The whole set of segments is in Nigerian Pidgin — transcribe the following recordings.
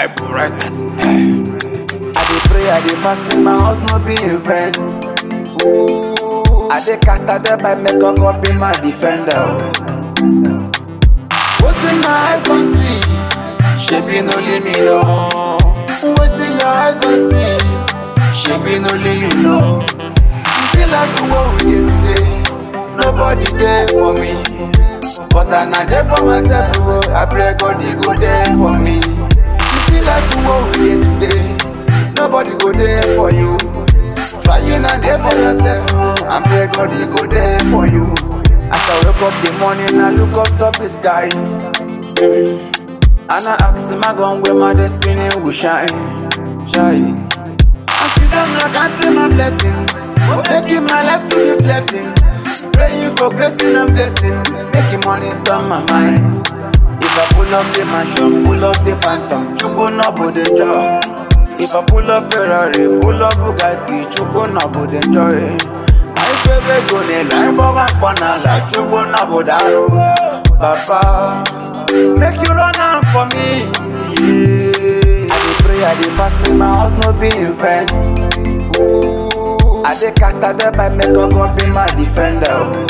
Bible writers. I dey pray, I dey fast, make my house no be in vain. Ooh, I dey cast out the by make God be my defender. Wetin my eyes don see, shebi no leave me know. Wetin your eyes don see, shebi no leave you know. You see like the world we dey today, nobody there for me. But I na there for myself, oh, I pray God he go there for me. You see like the world we dey today, nobody go there for you. Try you na there for yourself, and pray God he go there for you. As I wake up the morning, I look up top the sky. And I ask him, I gone where my destiny will shine, shine. I see them like counting my blessing, making my life to be blessing. Praying for grace and blessing, making money on my mind. If I pull up the mansion, pull up the phantom, chubu no bude joy. If I pull up Ferrari, pull up Bugatti, chubu no bude joy. My favorite go ne line, but my corner like chubu no bude Papa, make you run out for me. Yeah. I dey pray, I dey fast, make my house no be in vain. Ooh, I dey cast out the by make God be my defender.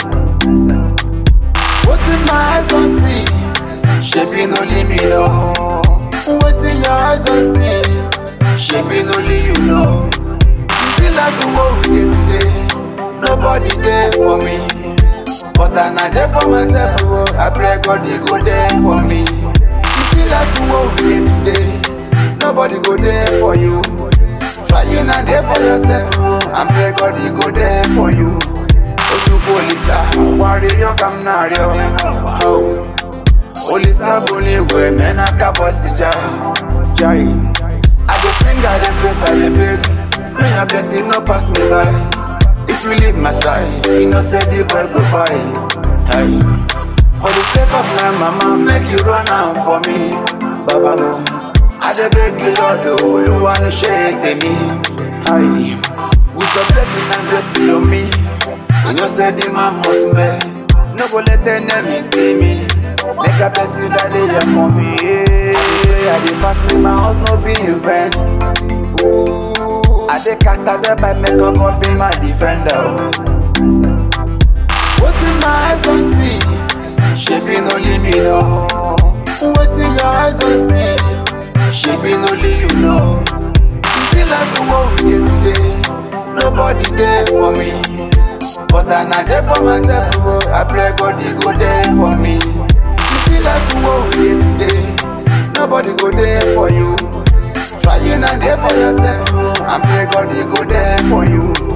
Wetin my eyes don see, shebi no leave me know. Wetin your eyes don see, shebi no leave you know. You see like the world we dey today, nobody there for me. But I na there for myself, oh, I pray God he go there for me. You see like the world we dey today, nobody go there for you. Try you na there for yourself, oh, and pray God he go there for you. Ojúbọ olisa, wárí yọ kam náà rí ọ. Olisa boli ìwé mẹ́nà kábọ̀ sí já. Jai. I go sing, I dey praise, I dey beg. May your blessing no pass me by. If you leave my side, you know say the boy go by. Hey. For the sake of my mama, make you run out for me. Baba no. I dey beg you, Lord, oh, Olúwa no ṣe tèmi. Hey. With your blessing and grace on me, you know say the man must pay. No go let enemy see me. Make a blessing that they hear for me. Yeah. I dey fast, make my house no be in vain. Ooh, I dey cast out the by make God be my defender. Wetin my eyes don see, shebi no leave me know. Wetin your eyes don see, shebi no leave you know. You see like the world we dey today, nobody there for me. But I na there for myself, oh, I pray God he go there for me. You see like the world we dey today, nobody go there for you. Try you na there for yourself, oh, and pray God he go there for you.